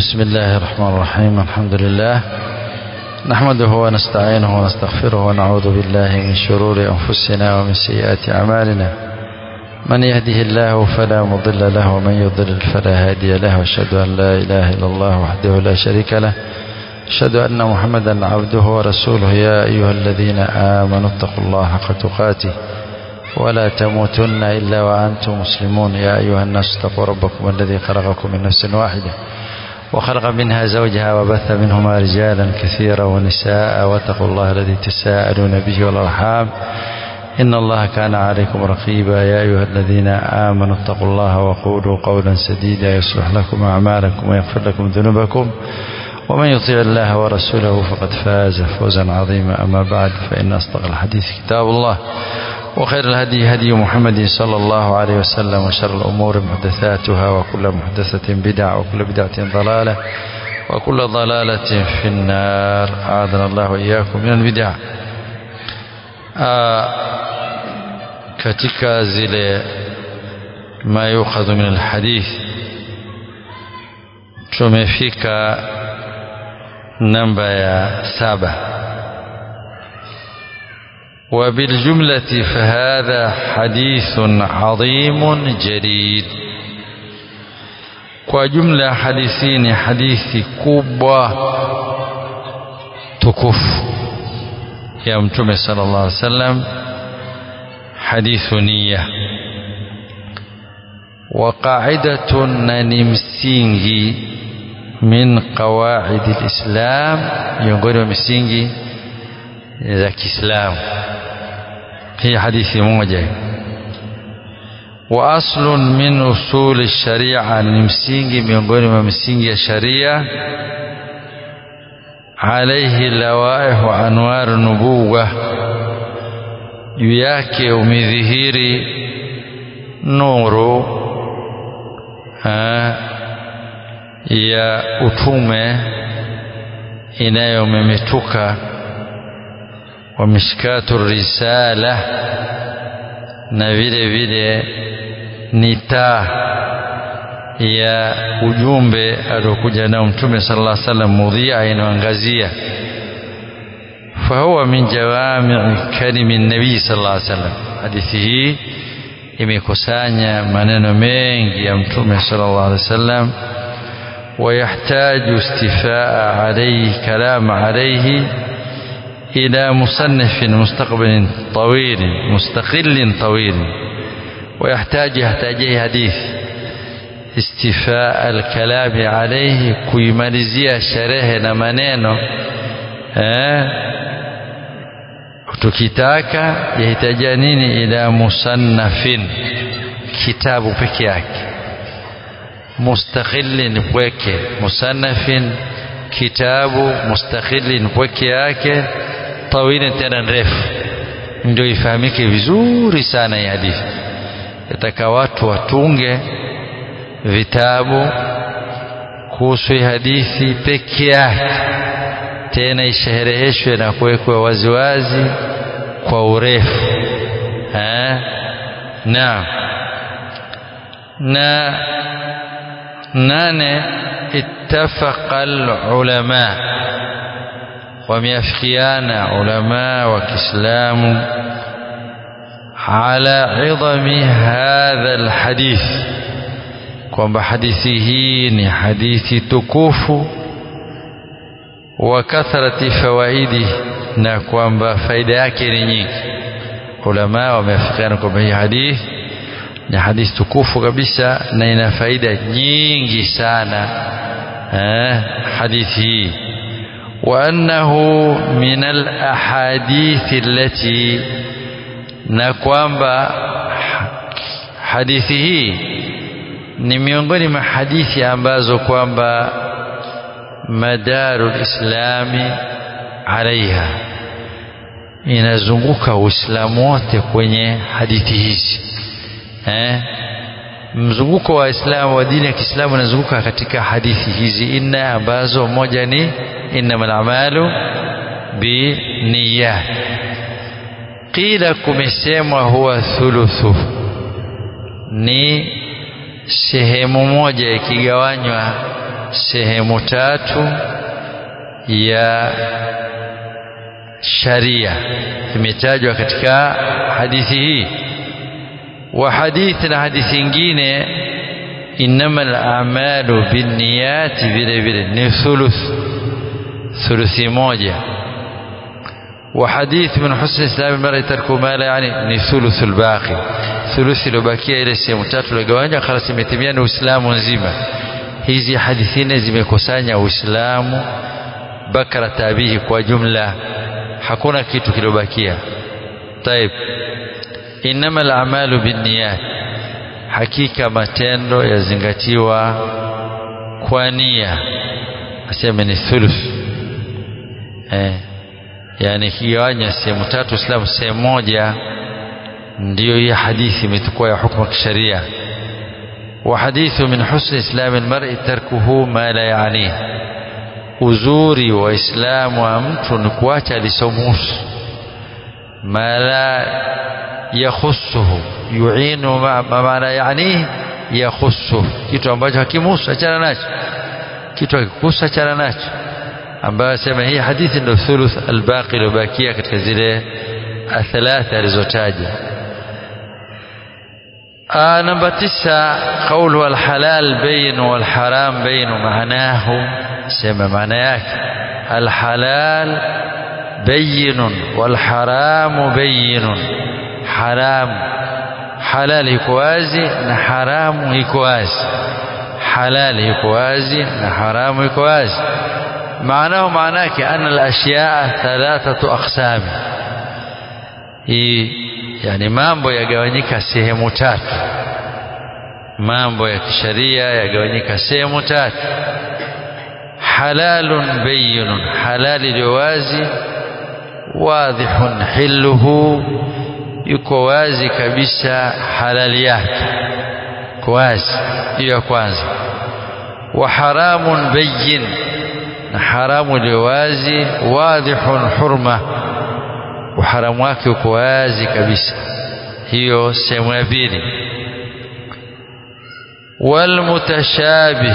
بسم الله الرحمن الرحيم الحمد لله نحمده ونستعينه ونستغفره ونعوذ بالله من شرور أنفسنا ومن سيئات أعمالنا من يهده الله فلا مضل له ومن يضلل فلا هادي له واشهد أن لا إله إلا الله وحده لا شريك له أشهد أن محمدا عبده ورسوله يا أيها الذين آمنوا اتقوا الله حق تقاته ولا تموتن إلا وأنتم مسلمون يا أيها الناس اتقوا ربكم الذي خلقكم من نفس واحدة وخلق منها زوجها وبث منهما رجالا كثيرا ونساء واتقوا الله الذي تساءلون به والأرحام إن الله كان عليكم رقيبا يا أيها الذين آمنوا اتقوا الله وقولوا قولا سديدا يصلح لكم أعمالكم ويغفر لكم ذنوبكم ومن يطيع الله ورسوله فقد فاز فوزا عظيما أما بعد فإن أصدق الحديث كتاب الله وخير الهدي هدي محمد صلى الله عليه وسلم وشر الأمور محدثاتها وكل محدثة بدعة وكل بدعة ضلالة وكل ضلالة في النار أعاذنا الله وإياكم من البدع آه katika zile ma yukhadhu min alhadith tumefika namba ya saba وبالجملة فهذا حديث عظيم جديد kwa jumla hadithi ni hadithi kubwa tukufu ya mtume sallallahu alaihi wasallam hadithu niyya wa qa'idatun na ni msingi min qawaid alislam miongoni mwa misingi za Kiislamu hii hadithi moja wa aslun min usul sharia ni msingi miongoni mwa misingi ya sharia alaihi lawaih wa anwar nubuwa juu yake umedhihiri nuru ha, ya utume inayomemetuka wa mishkatu risala na vile vile ni taa ya ujumbe aliokuja nao mtume sallallahu alaihi wasallam mudhia inayoangazia fahuwa min jawami kalimi nabii sallallahu alaihi wasallam hadithi hii imekusanya maneno mengi ya mtume sallallahu alaihi wasallam ويحتاج استفاء عليه كلام عليه إلى مصنف مستقبل طويل مستقل طويل ويحتاج يحتاج حديث استفاء الكلام عليه kuimalizia sherehe na maneno eh tukitaka yahitaji nini ila musannafin kitabu peke yake mustaqillin pweke musannafin kitabu mustaqillin pweke yake tawili tena ndefu ndio ifahamike vizuri sana hii hadithi yataka watu watunge vitabu kuhusu hadithi peke yake tena ishereheshwe na kuwekwa waziwazi kwa urefu na na nane ittafaqa alulama wameafikiana ulama wa Kiislamu ala idhami hadha alhadith kwamba hadithi hii ni hadithi tukufu wa kathrati fawaidi na kwamba faida yake ni nyingi ulama wameafikiana kwamba hii hadithi ni hadithi tukufu kabisa na ina faida nyingi sana eh, hadithi hii وأنه من الأحاديث التي na kwamba hadithi hii ni miongoni mwa hadithi ambazo kwamba madaru lislami alaiha inazunguka uislamu wote kwenye hadithi hizi eh? mzunguko wa islamu wa dini ya kiislamu unazunguka katika hadithi hizi nne ambazo moja ni innamal a'malu biniyat qila kumesemwa huwa thuluthu ni sehemu moja ikigawanywa sehemu tatu ya sharia imetajwa katika hadithi hii wa hadithi na hadithi nyingine innamal a'malu binniyati vile vile ni thuluth thuluthi moja وحديث من حسن اسلام المرء ترك ما لا يعني ni thuluth albaqi thuluthi iliyobakia ile sehemu tatu iliyogawanya khalas imetimia ni uislamu nzima hizi hadithi nne zimekusanya uislamu bakara tabihi kwa jumla hakuna kitu kilobakia طيب انما الاعمال بالنيات hakika matendo yazingatiwa kwa nia aseme ni thuluth eh yani kigawanya sehemu tatu Uislamu sehemu moja ndiyo hii hadithi imetukua ya hukumu kisheria wa hadithu min husni islami almar'i tarkuhu ma la yaani uzuri wa islamu wa mtu ni kuacha lisomuhusu ma la yakhusuhu yuinu ma maana yani yakhusuhu kitu ambacho hakimuhusu achana nacho kitu hakikuhusu achana nacho ambayo sema hii hadithi ndio thuluth albaqi iliyobakia katika zile athalatha alizotaja namba tisa qawlu alhalal bayin walharam bayin maanahu sema maana yake alhalal bayinun walharamu bayinun haram halal iko wazi na haramu iko wazi halal iko wazi na haramu iko wazi معناه معناه أن الأشياء ثلاثة أقسام يعني mambo yagawanyika sehemu tatu mambo ya kisheria yagawanyika sehemu tatu halalun bayyinun halali iliyo wazi wadhihun hilluhu yuko wazi kabisa halali yake kwa wazi hiyo ya kwanza wa haramun bayyin na haramu iliyo wazi wadhihun hurma uharamu wake uko wazi kabisa hiyo sehemu ya pili walmutashabih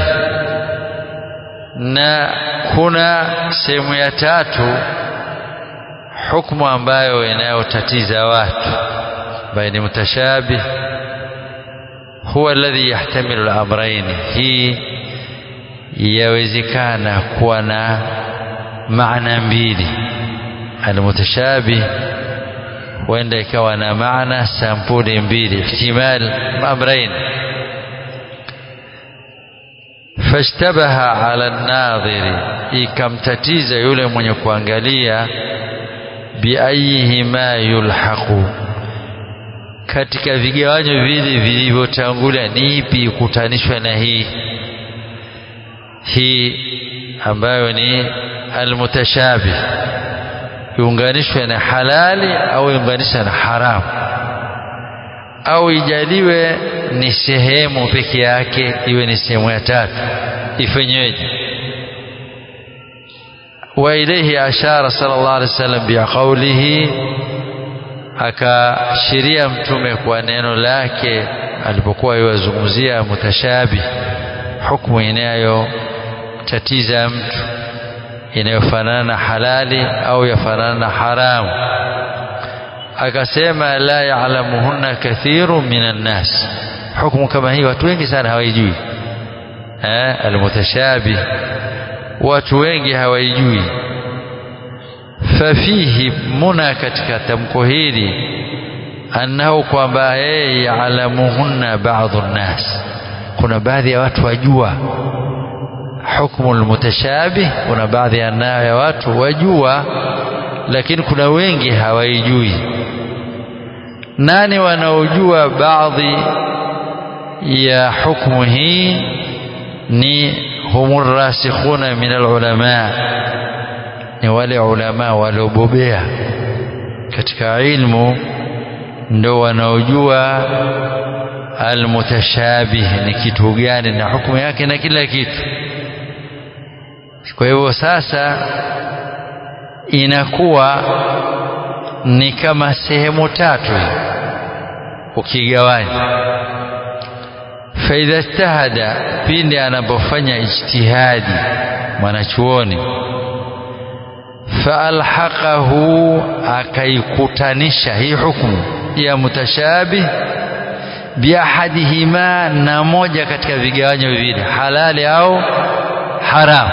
na kuna sehemu ya tatu hukumu ambayo inayotatiza watu ambayo ni mutashabih huwa alladhi yahtamilu al-amrayn hii yawezekana kuwa na maana mbili almutashabih huenda ikawa na maana sampuli mbili ihtimal amrain fashtabaha ala nadhiri ikamtatiza yule mwenye kuangalia biayihima yulhaqu katika vigawanyo vile vilivyotangulia ni ipi ikutanishwa na hii hii ambayo ni almutashabih iunganishwe na halali au iunganishwe na haramu au ijaliwe ni sehemu peke yake iwe ni sehemu ya tatu ifanyweje wa ilayhi ashara sallallahu alaihi wasallam biqaulihi akashiria mtume kwa neno lake alipokuwa yuwazungumzia mutashabih hukumu inayo tatiza mtu inayofanana na halali au yafanana na haramu akasema la ya'lamuhunna kathiru minan nas hukumu kama hii watu wengi sana hawaijui eh almutashabih watu wengi hawaijui fafihi muna katika tamko hili annahu kwamba yeye ya'lamuhunna ba'dhu nnas kuna baadhi ya watu wajua hukmu almutashabih kuna baadhi ya watu wajua lakini kuna wengi hawaijui nani wanaojua baadhi ya hukmu hii ni humur rasikhuna min alulama ni wale ulama waliobobea katika ilmu ndo wanaojua almutashabih ni kitu gani na hukumu yake na kila kitu kwa hivyo sasa inakuwa ni kama sehemu tatu ukigawanya faidha ijtahada pindi anapofanya ijtihadi mwanachuoni faalhaqahu akaikutanisha hii hukumu ya mutashabih biahadihima na moja katika vigawanyo viwili halali au haram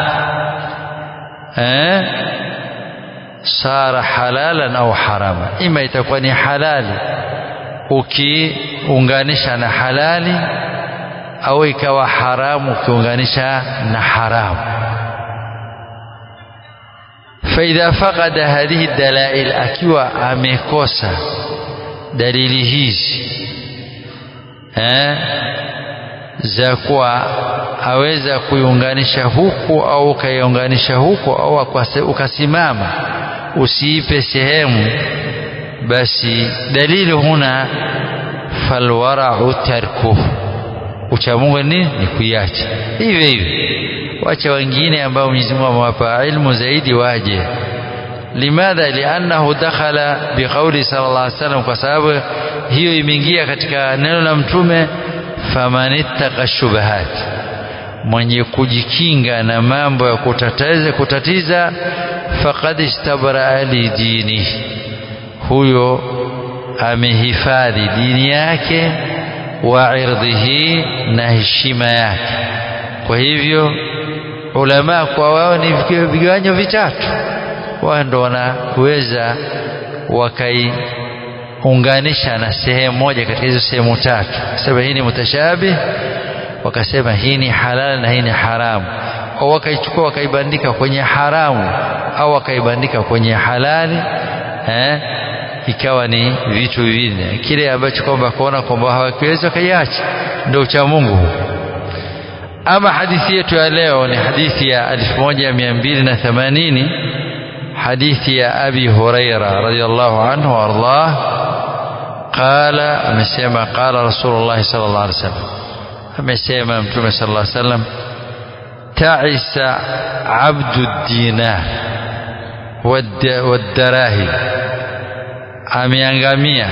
eh sara halalan au harama ima itakuwa ni halali ukiunganisha na halali au ikawa haramu ukiunganisha na haramu faidha faqada hadhihi dalail akiwa amekosa dalili hizi eh, za kuwa aweza kuiunganisha huku au ukaiunganisha huku au ukasimama usiipe sehemu basi dalili huna falwarau tarkuhu uchamungu ni ni kuiacha hivyo hivyo wacha wengine ambao Mwenyezi Mungu amewapa ilmu zaidi waje limadha liannahu dakhala biqauli sallallahu alaihi wasallam kwa sababu hiyo imeingia katika neno la mtume famanittaqa shubahat mwenye kujikinga na mambo ya kutatiza kutatiza faqad istabra li dini huyo amehifadhi dini yake wa irdhihi na heshima yake kwa hivyo ulama kwa wao ni vigawanyo vitatu wao ndo wanaweza wakaiunganisha na sehemu moja katika hizo sehemu tatu sema hii ni mutashabih wakasema hii ni halal na hii ni haramu au wakaichukua wakaibandika kwenye haramu au wakaibandika kwenye halali eh, ikawa ni vitu vinne kile ambacho kwamba kuona kwamba hawakiweza wakaiacha ndio ucha Mungu ama hadithi yetu ya leo ni hadithi ya 1280 hadithi ya Abi Huraira radhiyallahu anhu wardah qala amesema qala Rasulullah sallallahu alaihi wasallam amesema mtume sallallahu alaihi wasallam ta'isa abdu dinar wadarahim ameangamia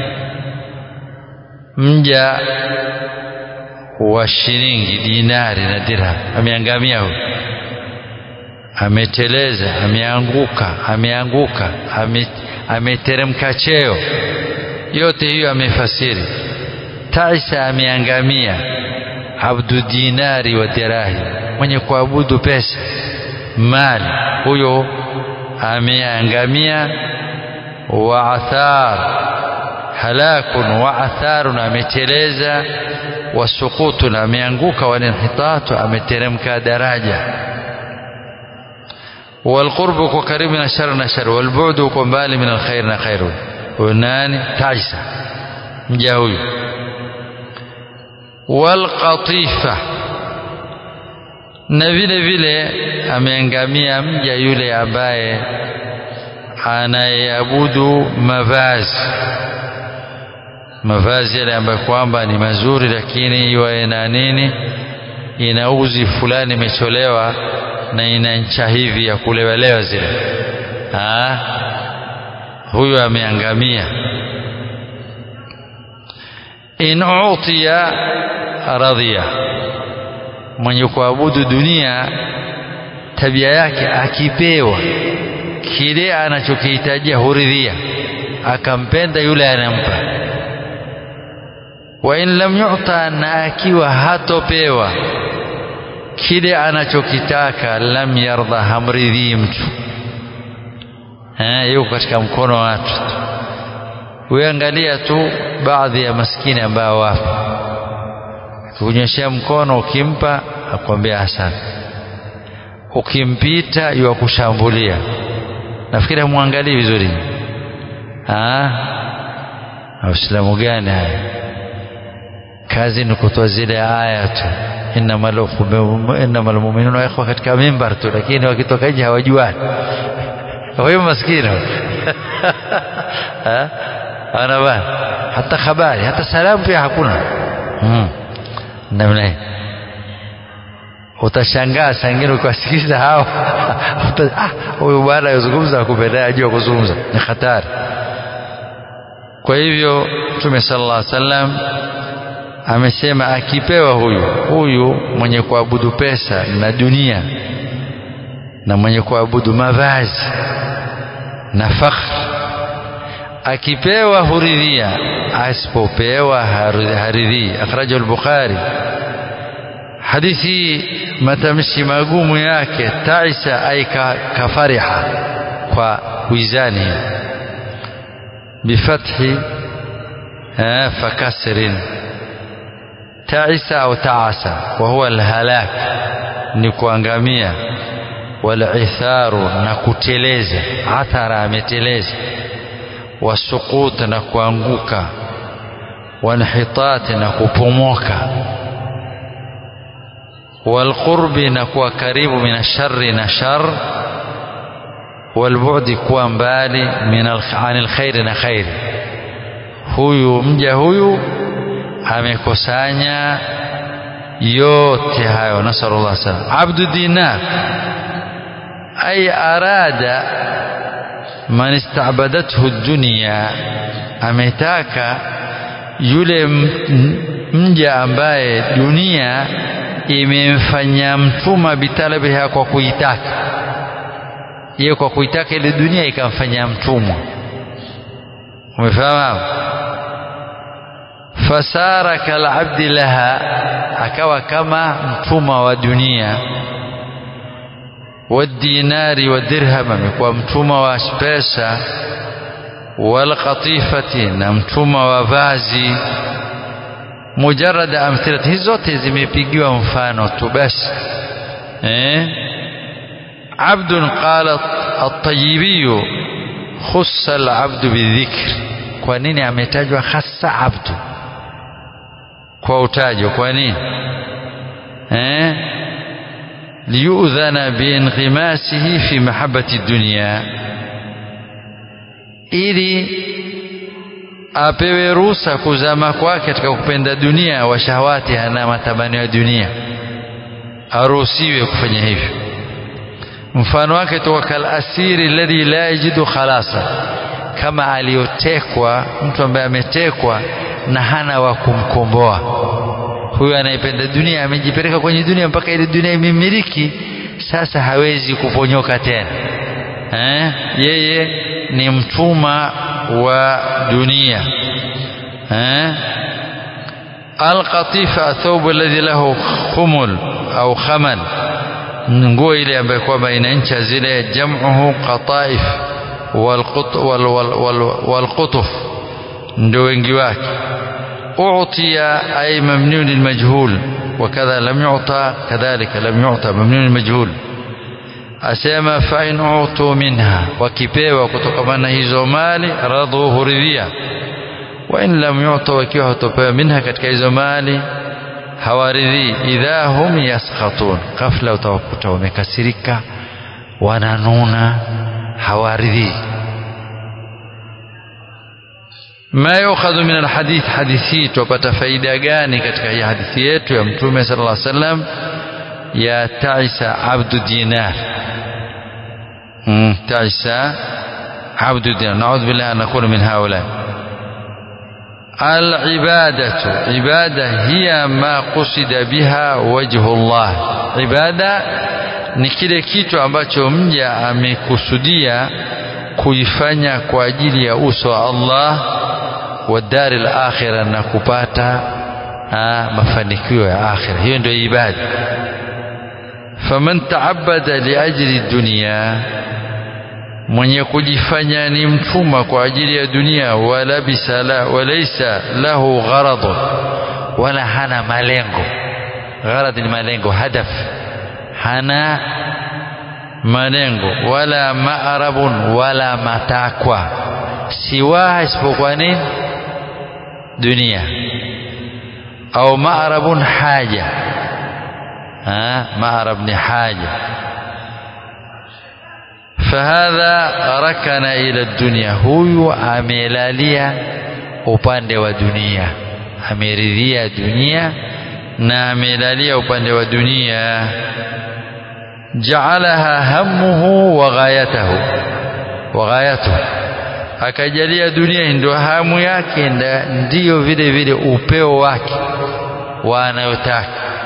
mja wa shilingi dinari na dirham ameangamia huyo ameteleza ameanguka ameanguka ameteremka cheo yote hiyo amefasiri taisa ameangamia abdu dinari wa dirahim mwenye kuabudu pesa mali huyo ameangamia wa athar halakun wa atharun ameteleza wa sukutun ameanguka wa inhitatu ameteremka daraja والقرب قريب من الشر من الشر والبعد قبال من الخير من خير ونان تعيسى مجاوي والقطيفة na vile vile ameangamia mja yule ambaye anayeabudu mavazi mavazi yale ambayo kwamba ni mazuri lakini iwe na nini ina uzi fulani imecholewa na ina ncha hivi ya kulewalewa zile huyo ameangamia in utiya radhiya mwenye kuabudu dunia tabia yake akipewa kile anachokihitajia huridhia akampenda yule anampa wa in lam yu'ta na akiwa hatopewa kile anachokitaka lam yarda hamridhii mtu eh yuko katika mkono wa watu uangalia tu baadhi ya maskini ambao wapo kunyeshea mkono ukimpa akwambia asante ukimpita yuwakushambulia nafikiri hamwangalii vizuri Waislamu gani haya kazi ni kutoa zile aya tu innamal mu'minuna ikhwa katika mimbar tu lakini wakitoka nje hawajuani huyo maskini ana bana hata habari hata salamu pia hakuna hmm. namna hii utashangaa sangine ukiwasikiliza hao huyu bwana yazungumza akupendea ajua kuzungumza ni hatari kwa hivyo mtume sallallahu alaihi wasallam amesema akipewa huyu huyu mwenye kuabudu pesa na dunia na mwenye kuabudu mavazi na fakhri akipewa huridhia asipopewa haridhii akhrajahu al-bukhari hadithi matamshi magumu yake taisa ay kafariha kwa wizani bifathi fakasrin taisa au taasa wa huwa alhalak ni kuangamia walitharu na kuteleza athara ameteleza wasuqut na kuanguka wanhitat na kupomoka walqurbi na kuwa karibu min sharri na shar walbu'di kuwa mbali min anil khairi na khairi huyu mja huyu amekusanya yote hayo nasallallahu alaihi wasallam abdu dinar ay arada man istabadathu dunya ametaka yule mja ambaye dunia imemfanya mtuma bitalabiha kwa kuitaka yeye kwa kuitaka ile dunia ikamfanya mtumwa umefahamu fasara kalabdi laha akawa kama mtumwa wa dunia wadinari wa dirham amekuwa mtumwa wa pesa walqatifati na mtumwa wa vazi mujarada amthilati hizi zote zimepigiwa mfano tu basi eh abdun qala at-tayyibi khussa al-abdu bidhikr kwa nini ametajwa hasa abdu kwa utajo kwa nini eh liyudhana biinghimasihi fi mahabbati dunya ili apewe ruhusa kuzama kwake katika kupenda dunia wa shahawati na matamanio ya dunia aruhusiwe kufanya hivyo mfano wake toka kal asiri alladhi la yajidu khalasa kama aliyotekwa mtu ambaye ametekwa na hana wa kumkomboa huyu anayependa dunia amejipeleka kwenye dunia mpaka ile dunia imemiliki sasa hawezi kuponyoka tena eh? yeye ni mtuma wa dunia eh? alqatifa athawb alladhi lahu khumul au khamal nguo ile ambayo kwamba ina ncha zile jam'uhu qataif walqutuf ndio wengi wake أعطي أي ممنون المجهول وكذا لم يعطى كذلك لم يعطى ممنون المجهول أسيما فإن أعطوا منها وكيبيوا كتكمانا hizo mali radhu huridhia وإن لم يعطوا wakiwa hatopewa minha katika hizo mali hawaridhii idha hum yaskhatun ghafla utawakuta wamekasirika wananuna hawaridhii ma yukhadhu min alhadith hadithi tupata faida gani katika hii hadithi yetu ya mtume sallallahu alaihi wasallam ya taisa abdu dinar taisa abdu dinar naudhu billahi an nakuna min haula العبادة عبادة هي ما قصد بها وجه الله عبادة ni kile kitu ambacho mja amekusudia kuifanya kwa ajili ya uso wa Allah wa dari al-akhirah na kupata mafanikio ya akhira hiyo ndio ibada faman ta'abbada liajli dunya mwenye kujifanya ni mtuma kwa ajili ya dunia wala bisala walaysa lahu gharad wala hana malengo gharad ni malengo hadaf hana malengo wala maarabun wala matakwa siwa isipokuwa nini dunia au maarabun haja ha maarab ni haja fahadha rakana ila dunia huyu amelalia upande wa dunia ameridhia dunia na amelalia upande wa dunia jaalaha hammuhu wa ghayatahu wa ghayatuhu akajalia dunia ndio hamu yake ndiyo vile vile upeo wake wa anayotaka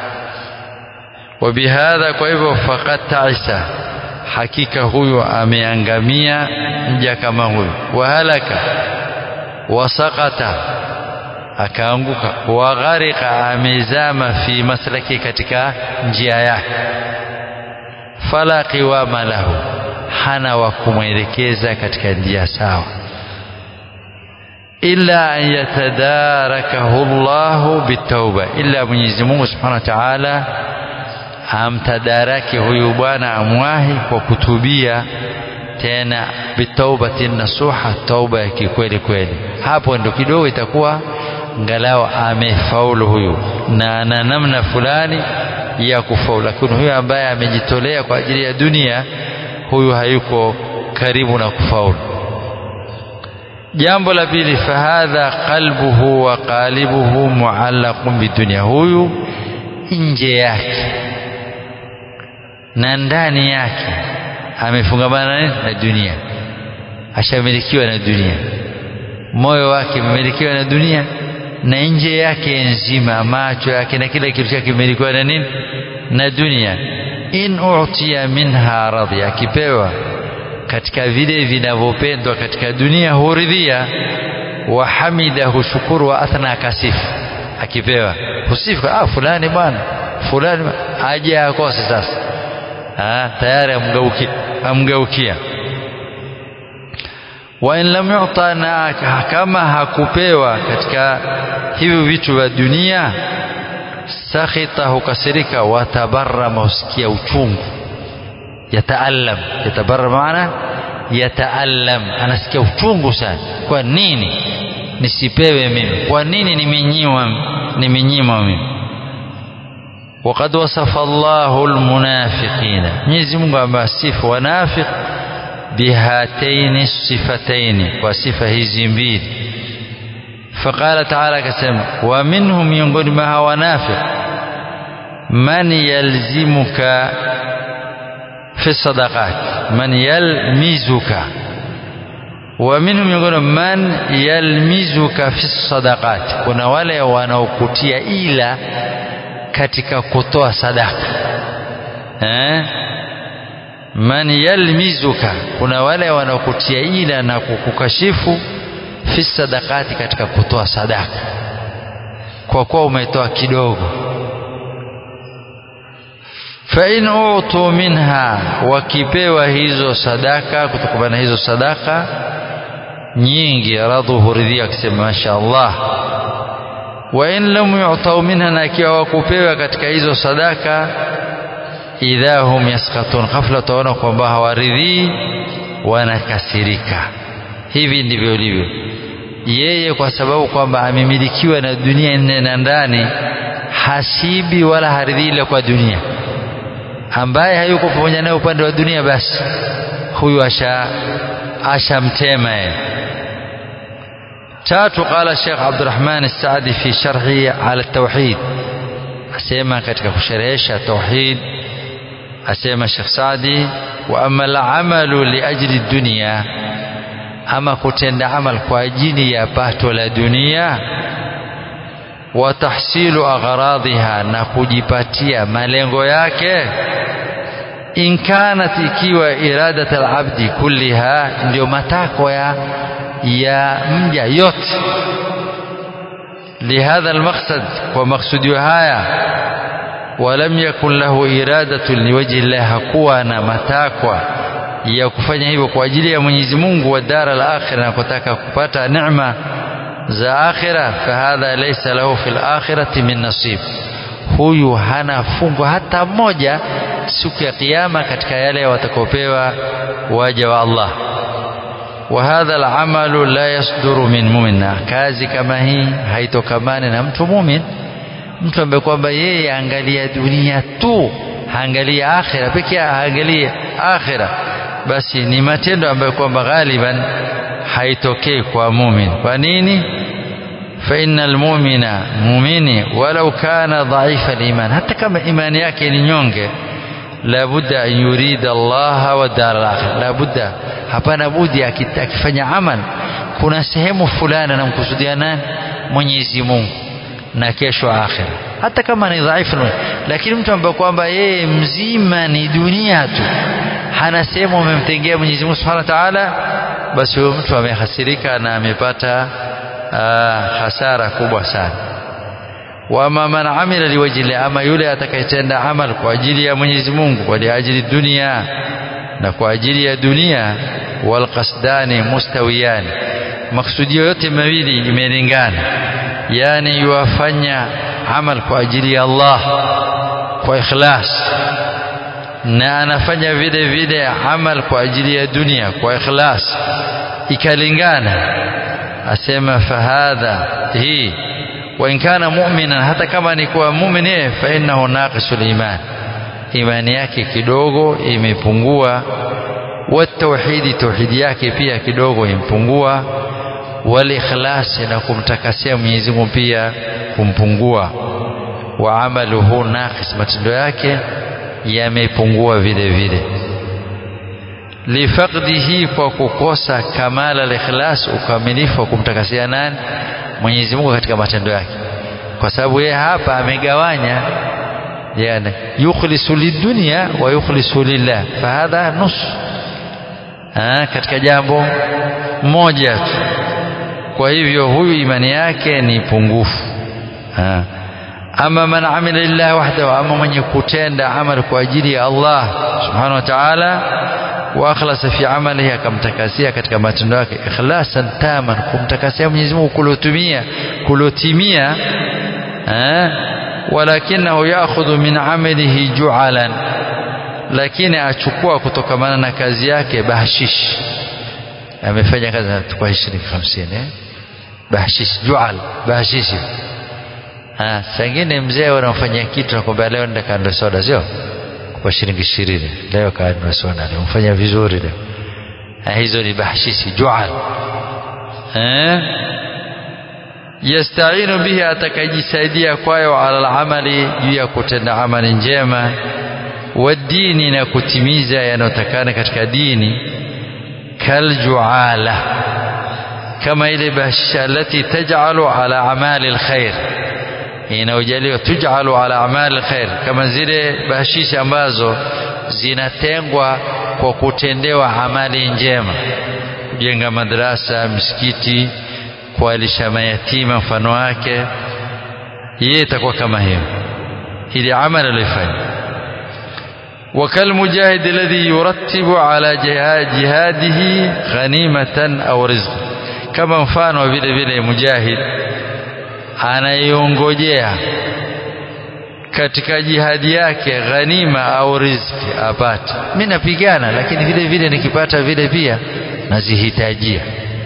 wabihadha kwa hivyo faqad taisa hakika huyo ameangamia mja kama huyo wahalaka wasakata akaanguka wagharika amezama fi maslaki katika njia yake fala qiwama lahu hana wa kumwelekeza katika njia sawa illa an yatadarakahu Allahu bitauba illa Mwenyezi Mungu Subhanahu wa Ta'ala amtadaraki huyu bwana amwahi kwa kutubia tena bitaubatin nasuha tauba ya kikweli kweli hapo ndo kidogo itakuwa ngalau amefaulu huyu na ana namna fulani ya kufaulu lakini huyu ambaye amejitolea kwa ajili ya dunia huyu hayuko karibu na kufaulu jambo la pili fahadha qalbuhu wa qalibuhu muallaqun bidunia huyu nje yake na ndani yake amefungamana na dunia ashamilikiwa na dunia moyo wake umemilikiwa na dunia na nje yake nzima macho yake na kila kitu chake kimilikiwa na nini na dunia in utiya minha radhi akipewa katika vile vinavyopendwa katika dunia huridhia wa hamida hushukuru wa athna akasifu akipewa husifu ah fulani bwana fulani aje akose sasa ah tayari amgeukia amgeukia wa in lam yu'ta na kama hakupewa katika hivi vitu vya dunia sakhita hukasirika watabarrama husikia uchungu yataallam yatabarra maana yataallam anasikia uchungu sana kwa nini nisipewe mimi kwa nini nimenyimwa nimenyimwa mimi وقد وصف الله المنافقين Mwenyezi Mungu amewasifu wanafiq bihataini sifataini kwa sifa hizi mbili فقال تعالى كسم ومنهم miongoni mwa hawa wanafiq man yalzimuka fi sadaqat man yalmizuka ومنهم miongoni man yalmizuka fi sadaqat kuna wale wanaokutia ila katika kutoa sadaka eh man yalmizuka kuna wale wanaokutia ila na kukukashifu fi sadakati katika kutoa sadaka kwa kuwa umetoa kidogo fa in utu minha wakipewa hizo sadaka kutokana na hizo sadaka nyingi radhu huridhia akisema mashaallah wa in lam yu'tau minha na ikiwa wakupewa katika hizo sadaka idha hum yaskatun ghafla utaona kwamba hawaridhii wanakasirika hivi ndivyo ilivyo yeye kwa sababu kwamba amemilikiwa na dunia nne na ndani hasibi wala haridhii ile kwa dunia ambaye hayuko pamoja naye upande wa dunia basi huyu asha ashamtema yeye tatu qala Sheikh Abdurrahman As-Saadi fi sharhi ala tauhid asema katika kusherehesha tauhid asema Sheikh Saadi wa amma al-amalu li ajli dunya ama kutenda amal kwa ajili ya pato la dunia wa tahsilu agharadhiha na kujipatia malengo yake in kanat ikiwa iradat al-abdi kulliha ndio matakwa ya ya mja yote لهذا المقصد ومقصود هايا ولم يكن له إرادة لوجه الله hakuwa na matakwa ya kufanya hivyo kwa ajili ya Mwenyezi Mungu wa dara al-akhirah na kutaka kupata neema za akhira fahadha laysa lahu fil akhirati min nasib huyu hana fungu hata moja siku ya kiyama katika yale watakaopewa waja wa Allah وهذا العمل لا يصدر من مؤمن kazi kama hii haitokamani na mtu mumin mtu ambaye kwamba yeye angalia dunia tu haangalia akhira pekee haangalia akhira basi ni matendo ambayo kwamba ghaliban haitokei kwa mumin kwa nini fa innal mu'mina mu'mini walau kana dhaifa al-iman hata kama imani yake ni nyonge labudda an yurida Allah wa dar al-akhir labudda hapana budi akifanya amal kuna sehemu fulani anamkusudia nani Mwenyezi Mungu na kesho akhira hata kama ni dhaifu lakini mtu ambaye kwamba yeye mzima ni dunia tu hana sehemu amemtengea Mwenyezi Mungu Subhanahu wa Ta'ala basi huyo mtu amehasirika na amepata hasara kubwa sana wama man amila liwajhi ama yule atakayetenda amal kwa ajili ya Mwenyezi Mungu kwa ajili dunia na kwa ajili ya dunia wal qasdani mustawiyani maksudio yote mawili imelingana yani yuwafanya amal kwa ajili ya Allah kwa ikhlas na anafanya vile vile amal kwa ajili ya dunia kwa ikhlas ikalingana asema fahadha hii wa in kana mu'minan hata kama ni kwa mu'min fa innahu naqisul iman imani yake kidogo imepungua wa tauhidi tauhidi yake pia kidogo impungua wal ikhlasi na kumtakasia Mwenyezi Mungu pia kumpungua wa amaluhu naqis matendo yake yamepungua vile vile lifaqdihi kwa kukosa kamala al-ikhlas ukamilifu wa kumtakasia nani Mwenyezi Mungu katika matendo yake kwa sababu yeye hapa amegawanya yani yukhlisu lidunya wa yukhlisu lillah fahadha nus ah katika jambo moja tu kwa hivyo huyu imani yake ni pungufu ah ama man amila lillah wahdahu ama mwenye kutenda amal kwa ajili ya Allah subhanahu wa ta'ala wa akhlasa fi amalihi akamtakasia katika matendo yake ikhlasan taman kumtakasia Mwenyezi Mungu kulotumia kulotimia eh walakinahu ya'khudhu min amalihi ju'alan lakini achukua kutokamana na kazi yake bahshish amefanya kazi kwa 20 50 eh bahshish ju'al bahshish ah sangine mzee wanamfanyia kitu nakwambia leo nenda kando soda sio kwa shilingi ishirini leo kaanua soda leo mfanya vizuri leo ah, hizo ni bahshishi jual eh yastainu bihi atakajisaidia kwayo ala alamali juu ya kutenda amali njema wadini na kutimiza yanayotakana katika dini kaljuala kama ile bahshisha alati taj'alu ala amali alkhair inayojaliwa tujalu ala amali khair kama zile bahashishi ambazo zinatengwa kwa kutendewa amali njema kujenga madrasa misikiti kualisha mayatima mfano wake yeye itakuwa kama hiyo ili amali alifanya وكالمجاهد الذي يرتب على جهاده غنيمة أو رزق كما mfano vile vile mujahid anaiongojea katika jihadi yake ghanima au riziki apate mimi napigana lakini vile vile nikipata vile pia nazihitajia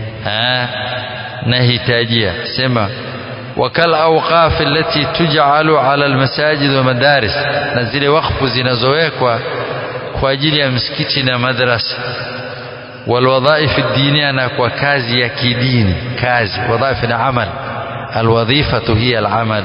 nahitajia sema wakal awqaf allati tuj'alu ala almasajid wa madaris na zile wakfu zinazowekwa kwa ajili ya msikiti na madrasa walwadhaif ad-diniya na kwa kazi ya kidini kazi wadhaif na amal الوظيفة هي العمل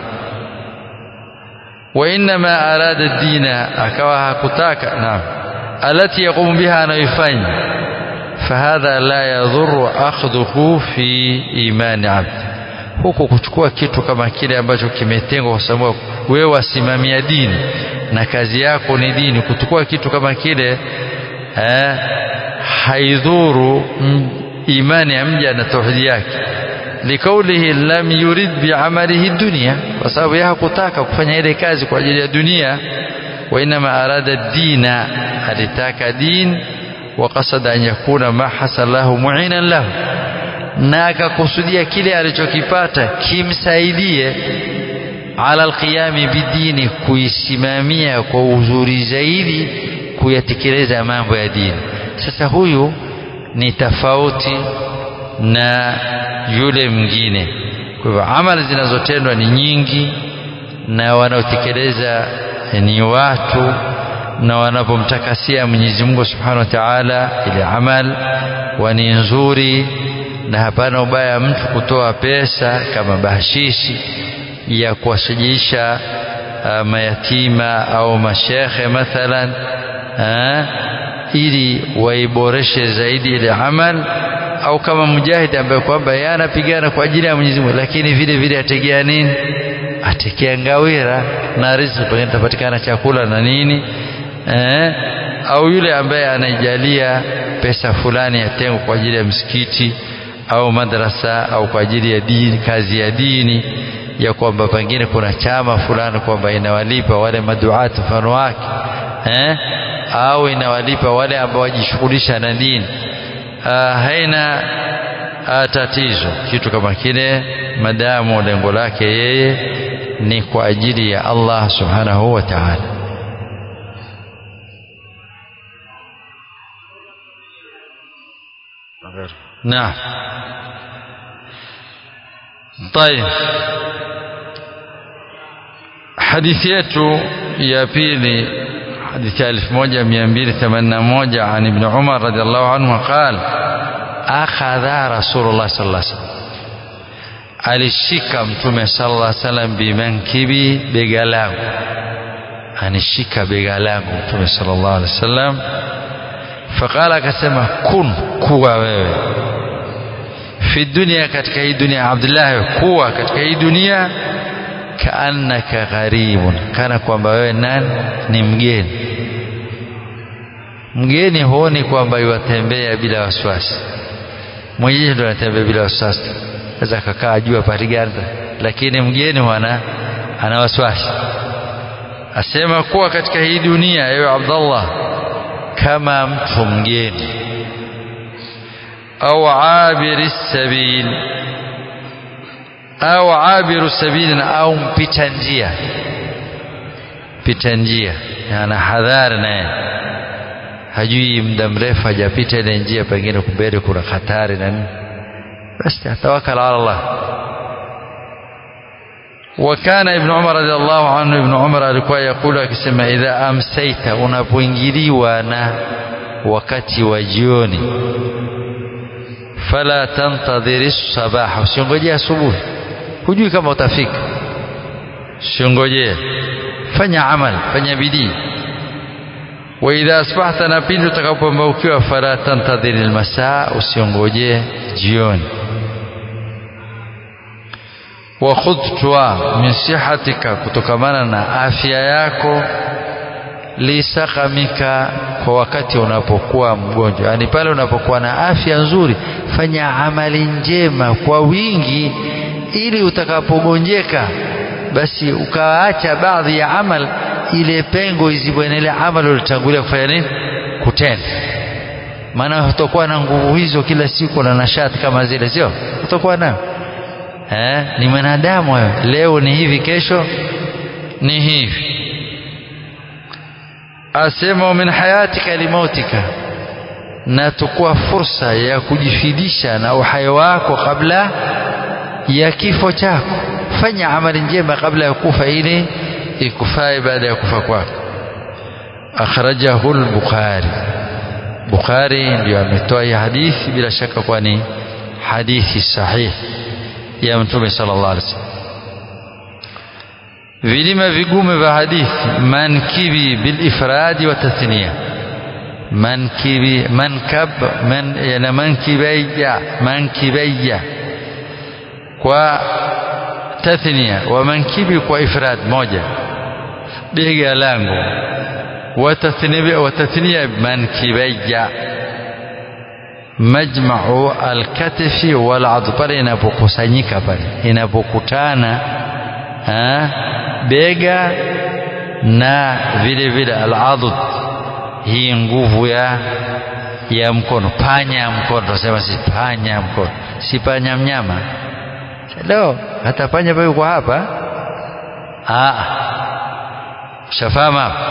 وإنما أراد الدين أكواها كتاك نعم التي يقوم بها نيفين فهذا لا يضر أخذه في إيمان عبد huku kuchukua kitu kama kile ambacho kimetengwa kwa sababu wewe wasimamia dini na kazi yako ni dini kuchukua kitu kama kile eh, haidhuru imani ya mja na tauhidi yake likaulihi lam yurid biamalihi dunia kwa sababu yeye hakutaka kufanya ile kazi kwa ajili ya dunia wa inma arada dina alitaka din wa qasada an yakuna ma hasalahu mu'inan lahu na akakusudia kile alichokipata kimsaidie ala alqiyami bidini kuisimamia kwa uzuri zaidi kuyatekeleza mambo ya dini sasa huyu ni tofauti na yule mwingine kwa hivyo amali zinazotendwa ni nyingi na wanaotekeleza ni watu na wanapomtakasia Mwenyezi Mungu Subhanahu wa Ta'ala ile amal wani nzuri na hapana ubaya mtu kutoa pesa kama bahashishi ya kuwasajisha uh, mayatima au mashekhe mathalan uh, ili waiboreshe zaidi ile amal au kama mujahid ambaye kwamba yeye anapigana kwa ajili ya Mwenyezi Mungu lakini vile vile ategea nini atekea ngawira na riziki pengine tapatikana chakula na nini eh, au yule ambaye anaijalia pesa fulani yatengwa kwa ajili ya msikiti au madrasa au kwa ajili ya dini kazi ya dini ya kwamba pengine kuna chama fulani kwamba inawalipa wale maduati mfano wake eh, au inawalipa wale ambao wajishughulisha na dini ah, haina ah, tatizo kitu kama kile madamu lengo lake yeye ni kwa ajili ya Allah subhanahu wa ta'ala نعم طيب حديث yetu ya pili حديث 1281 عن ابن عمر رضي الله عنه قال أخذ رسول الله صلى الله عليه وسلم alishika mtume sallallahu alaihi wasallam bimankibi bega langu anishika bega langu mtume sallallahu alaihi wasallam faqala akasema kun kuwa wewe fi dunia katika hii dunia Abdullah kuwa katika hii dunia kaannaka gharibun kana kwamba wewe nani ni mgeni mgeni huoni kwamba yuwatembea bila wasiwasi mwenyewe ndo anatembea bila wasiwasi aweza kakaa jua pariganda lakini mgeni wana ana wasiwasi asema kuwa katika hii dunia ewe Abdullah kama mtu mgeni au abiri sabil au abiru sabil au mpita njia pita njia ana hadhari naye hajui muda mrefu hajapita ile njia pengine kumbele kuna hatari na nini basi atawakal ala Allah وكان ابن عمر رضي الله عنه ابن عمر alikuwa yakulu akisema idha amsaita unapoingiliwa na wakati wa jioni fala tantadhiri sabaha usingojea asubuhi hujui kama utafika usingojea fanya amal fanya bidii wa idha asbahta na pindi utakapomaukiwa fala tantadhiri almasaa usiongojee jioni wa khudtwa min sihatika kutokamana na afya yako lisakamika kwa wakati unapokuwa mgonjwa yani pale unapokuwa na afya nzuri fanya amali njema kwa wingi ili utakapogonjeka basi ukaacha baadhi ya amal ile pengo izibwe ile amali ulitangulia kufanya nini kutenda maana utakuwa na nguvu hizo kila siku na nashati kama zile sio utakuwa nayo eh, ni mwanadamu wewe leo ni hivi kesho ni hivi asema min hayatika limautika na tukua fursa ya kujifidisha na uhai wako kabla ya kifo chako fanya amali njema kabla ya kufa ili ikufae baada ya kufa kwako akhrajahu al-bukhari bukhari ndio ametoa hii hadithi bila shaka kwani hadithi sahihi ya mtume sallallahu alaihi wasallam vilima vigumu vya hadithi mankibi bil ifradi wa tathniya mankibi mankab man yana mankibayya mankibayya kwa tathniya wa mankibi kwa ifrad moja bega langu wa tathniya wa tathniya mankibayya majma'u alkatfi wal adh pale inapokusanyika pale inapokutana bega na vile vile al-adud hii nguvu ya ya mkono panya ya mkono tunasema si panya ya mkono si panya mnyama leo hata panya pale kwa hapa ah shafama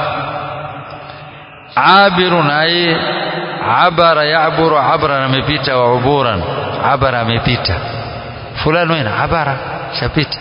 abirun ay abara yaburu abra amepita wa uburan abara amepita fulani wena abara shapita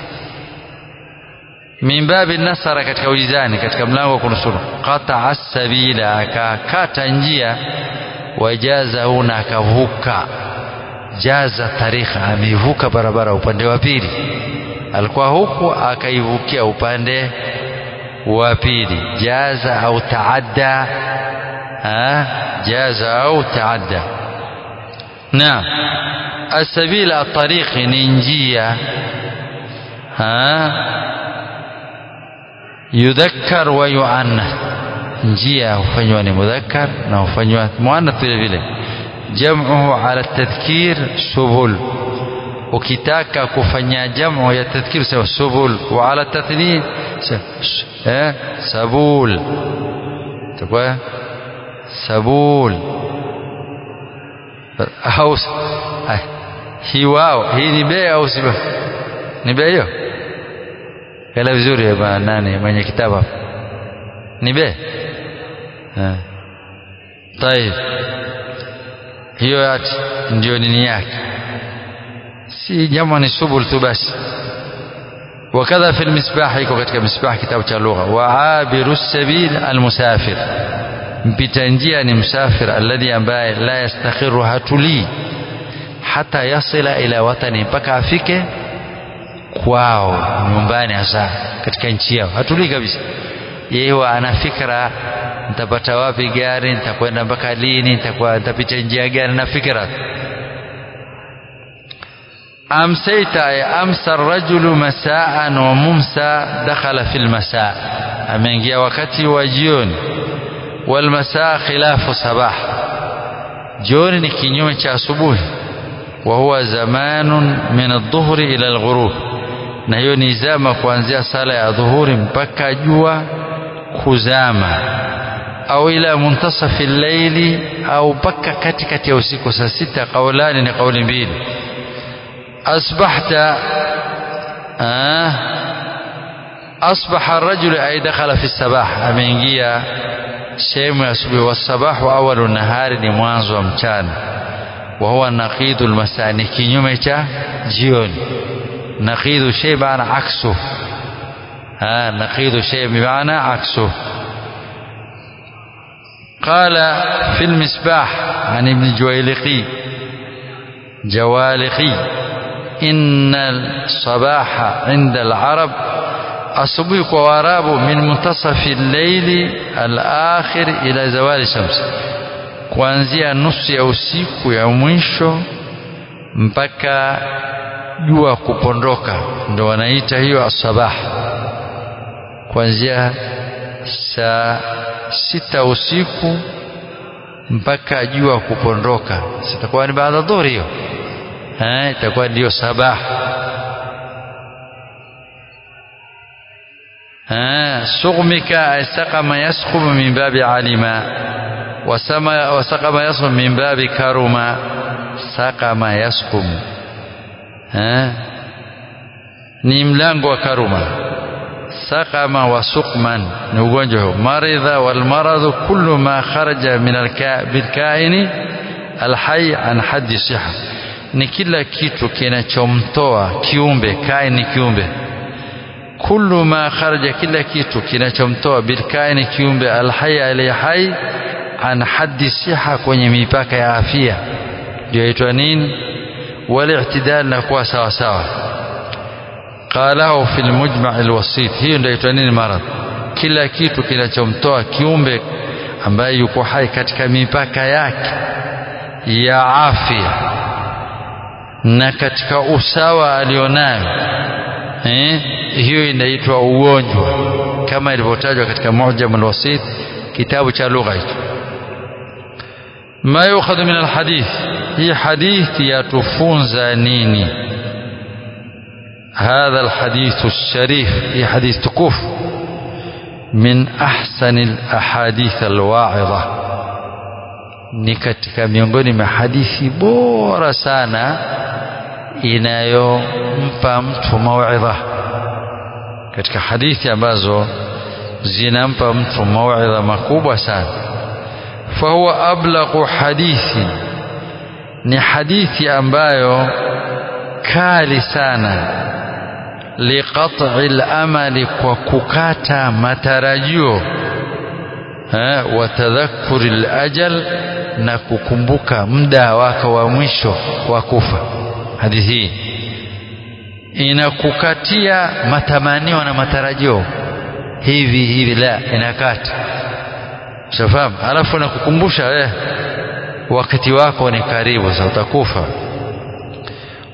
min babi nasara katika ujizani katika mlango wa kunusuru qata sabila akakata njia wajazahu na akavuka jaza tarikha amevuka barabara upande wa pili alikuwa huku akaivukia upande wa pili jaza au taadda jaza au taadda naam السبيل الطريق ni njia yudhakkar wa yuannath njia hufanywa ni mudhakkar na hufanywa muannath vile vile jam'uhu ala tadhkir subul ukitaka kufanya jamu ya tadhkir sema subul wa ala tathnith eh sabul takwa sabul au hii wao hii ni bea au si ni bea hiyo kala vizuri bwana nani mwenye kitabu hapo ni be eh طيب hiyo ati ndio nini yake si jamu ni subul tu basi وكذا في المسباح iko katika misbah kitabu cha lugha wa abiru sabil almusafir mpita njia ni msafir alladhi ambaye la yastakhiru hatuli hata yasila ila watani mpaka afike kwao nyumbani hasa katika nchi yao hatulii kabisa yeye huwa ana fikra nitapata wapi gari nitakwenda mpaka lini nitakuwa nitapita njia gani na fikra amsayta ay amsa rajulu masaan wa mumsa dakhala fil masaa ameingia wakati wa jioni wal masaa khilafu sabah jioni ni kinyume cha asubuhi wa huwa zamanun min adh-dhuhri ila al-ghurub na hiyo ni zama kuanzia sala ya dhuhuri mpaka jua kuzama au ila muntasafi al-layli au mpaka katikati ya usiku saa sita kaulani ni kauli mbili asbahta asbaha ar-rajulu ay dakhala fi sabah ameingia sehemu ya asubuhi wasabahu awalu nahari ni mwanzo wa mchana wa huwa naqidu almasaa ni kinyume cha jioni naqidu shay maana aksu ha naqidu shay bimaana aksu قال في المسباح عن ابن جويلقي جوالقي إن الصباح عند العرب أصبح واراب من منتصف الليل الآخر إلى زوال الشمس kuanzia nusu ya usiku ya mwisho mpaka jua kupondoka ndo wanaita hiyo asabah kuanzia saa sita usiku mpaka jua kupondoka sitakuwa ni baada dhuhuri hiyo eh itakuwa ndio sabah eh sughmika asqama yasqumu min babi alima wasama wasaqama yasqum min babi karuma saqama yasqum eh ni mlango wa karuma saqama wa suqman ni ugonjwa huo maridha wal maradu kullu ma kharaja min al kaini al hayy an haddi siha ni kila kitu kinachomtoa kiumbe kaini kiumbe kullu ma kharaja kila kitu kinachomtoa bil kaini kiumbe al hayy al hayy an haddi siha kwenye mipaka ya afya ndio inaitwa nini wal na kuwa sawa sawa qalahu fil mujma' al wasit hiyo ndio inaitwa nini maradhi kila kitu kinachomtoa kiumbe ambaye yuko hai katika mipaka yake ya afya na katika usawa alionayo eh hiyo inaitwa ugonjwa kama ilivyotajwa katika mujam al wasit kitabu cha lugha hicho ما يؤخذ من الحديث هي حديث يتفونز نيني هذا الحديث الشريف هي حديث تكوف من أحسن الأحاديث الواعظة ni katika miongoni mwa hadithi bora sana inayompa mtu mauidha katika hadithi ambazo zinampa mtu mauidha makubwa sana فهو أبلغ حديث ni hadithi ambayo kali sana liqat'i al-amali kwa kukata matarajio eh wa tadhakkuri al-ajal na kukumbuka muda wako wa mwisho wa kufa hadithi hii inakukatia matamanio na matarajio hivi hivi la inakata Shafahamu? Alafu nakukumbusha eh wakati wako ni karibu sasa utakufa.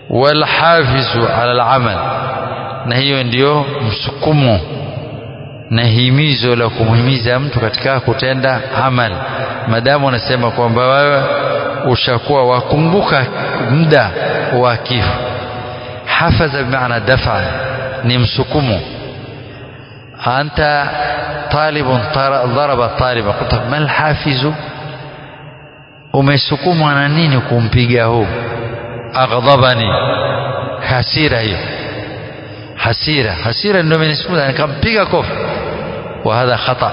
walhafizu ala alamal na hiyo ndiyo msukumo na himizo la kumhimiza mtu katika kutenda amal madamu unasema kwamba wewe ushakuwa wakumbuka muda wa kifo hafaza bimaana dafa ni msukumo anta talibun daraba taliba qulta mal hafizu umesukumwa na nini kumpiga huu aghdabani hasira hiyo hasira hasira ndio imenisukuma nikampiga kofi wa hadha khata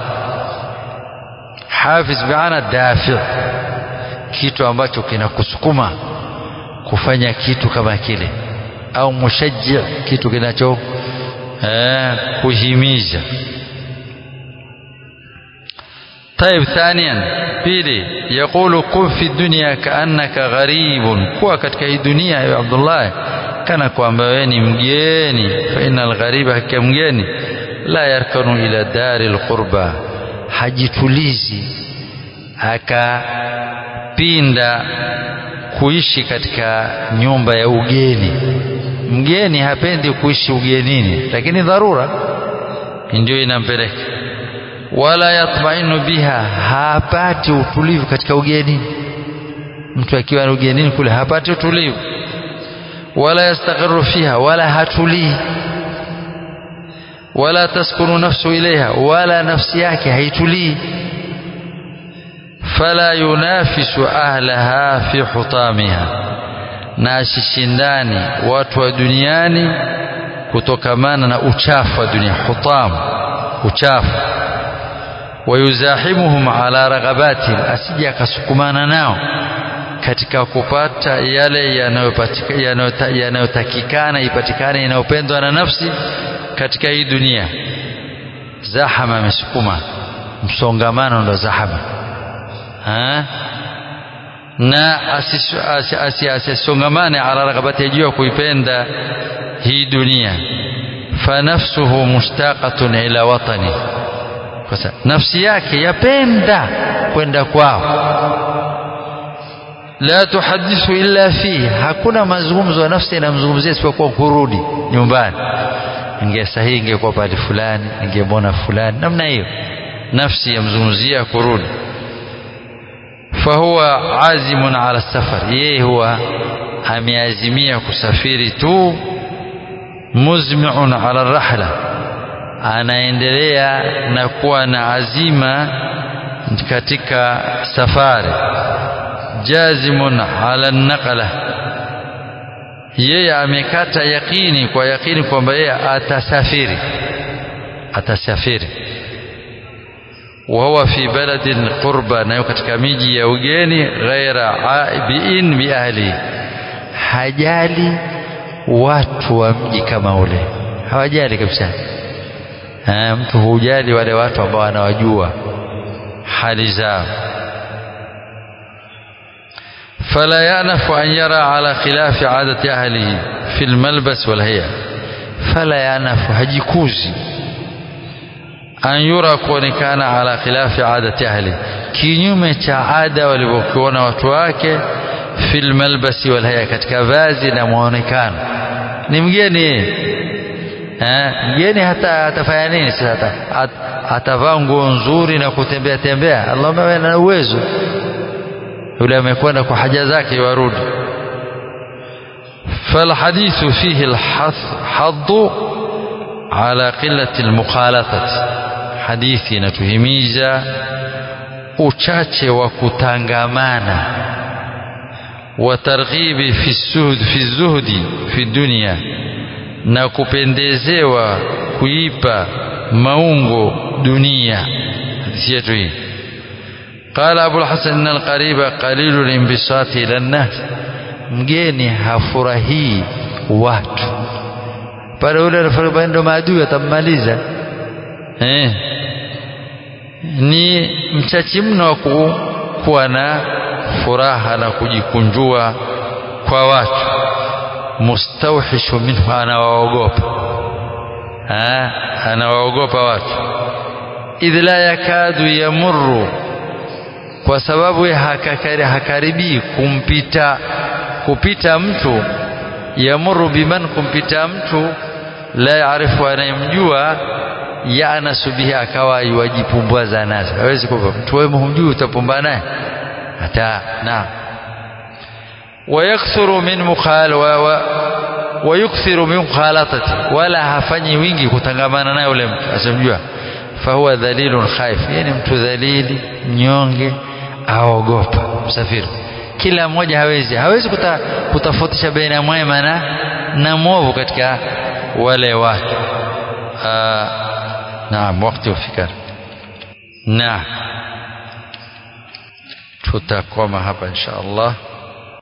hafiz biana dafi kitu ambacho kinakusukuma kufanya kitu kama kile au mushajji kitu kinacho eh, kuhimiza طيب ثانيا pili يقول كن في الدنيا كأنك غريب kuwa katika hii dunia ya Abdullah kana kwamba wewe ni mgeni fa innal ghariba hakika mgeni la yarkanu ila dari alqurba hajitulizi akapinda kuishi katika nyumba ya ugeni mgeni hapendi kuishi ugenini lakini dharura ndio inampeleka wala yatmainu biha hapati utulivu katika ugeni mtu akiwa ugenini kule hapati utulivu wala yastaqirru fiha wala hatulii wala taskunu nafsu ilaiha wala nafsi yake haitulii fala yunafisu ahlaha fi hutamiha na asishindani watu wa duniani kutokamana na uchafu wa dunia hutam uchafu wayuzahimuhum ala raghabatihim asije akasukumana nao katika kupata yale yanayotakikana ipatikane inayopendwa na nafsi katika hii dunia zahama amesukuma msongamano ndo zahama ha? na asisongamane ala raghabati juu ya kuipenda hii dunia fanafsuhu mushtaqatun ila watani kwa nafsi yake yapenda kwenda kwao la tuhadithu illa fihi hakuna mazungumzo ya nafsi inamzungumzia isipokuwa kurudi nyumbani inge sahihi ingekuwa pale fulani ingemwona fulani namna hiyo nafsi yamzungumzia kurudi fahuwa azimun ala safar yeye huwa ameazimia kusafiri tu muzmiun ala rahla anaendelea na kuwa na azima katika safari jazimun ala naqla yeye amekata yakini kwa yakini kwamba yeye atasafiri atasafiri وهو في بلد قربى nayo katika miji ya ugeni ghaira aibiin bi ahli hajali watu wa mji kama ule hawajali kabisa ha, mtu hujali wale watu ambao anawajua hali zao فلا يأنف أن يرى على خلاف عادة أهله في الملبس والهيئة فلا يأنف هجيكوزي an yura kuonekana ala khilafi adati ahli kinyume cha ada walivyokuona watu wake fil malbasi wal haya katika vazi na muonekano ni mgeni eh mgeni hata atafanya nini sasa atavaa nguo nzuri na kutembea tembea Allahumma wewe na uwezo yule amekwenda kwa haja zake warudi فالحديث فيه الحظ على قلة المخالطة hadithi inatuhimiza uchache wa kutangamana wa targhibi fi suhud fi zuhdi fi dunya na kupendezewa kuipa maungo dunia hadithi yetu hii قال أبو الحسن إن القريب قليل الانبساط إلى الناس mgeni hafurahii watu pale ule anafurahi ndo maadui atammaliza eh ni mchachi mno wa kuwa na furaha na kujikunjua kwa watu mustawhishu minhu anawaogopa anawaogopa watu idh la yakadu yamurru kwa sababu hakaribii kumpita kupita mtu yamuru biman kumpita mtu la yaarifu anayemjua yanasu bihi akawa yuwajipumbwaza nazo hawezi kuwa mtu wewe humjui utapumbana naye hata naam ويكثر من مخال و ويكثر من مخالطته ولا hafanyi wingi kutangamana naye yule mtu asimjua fahuwa dhalilun khaif yani mtu dhalili mnyonge aogopa msafiri kila mmoja hawezi hawezi kuta, kutofautisha baina mwema na na mwovu katika wale wake naam wakati ufika naam tutakoma hapa insha Allah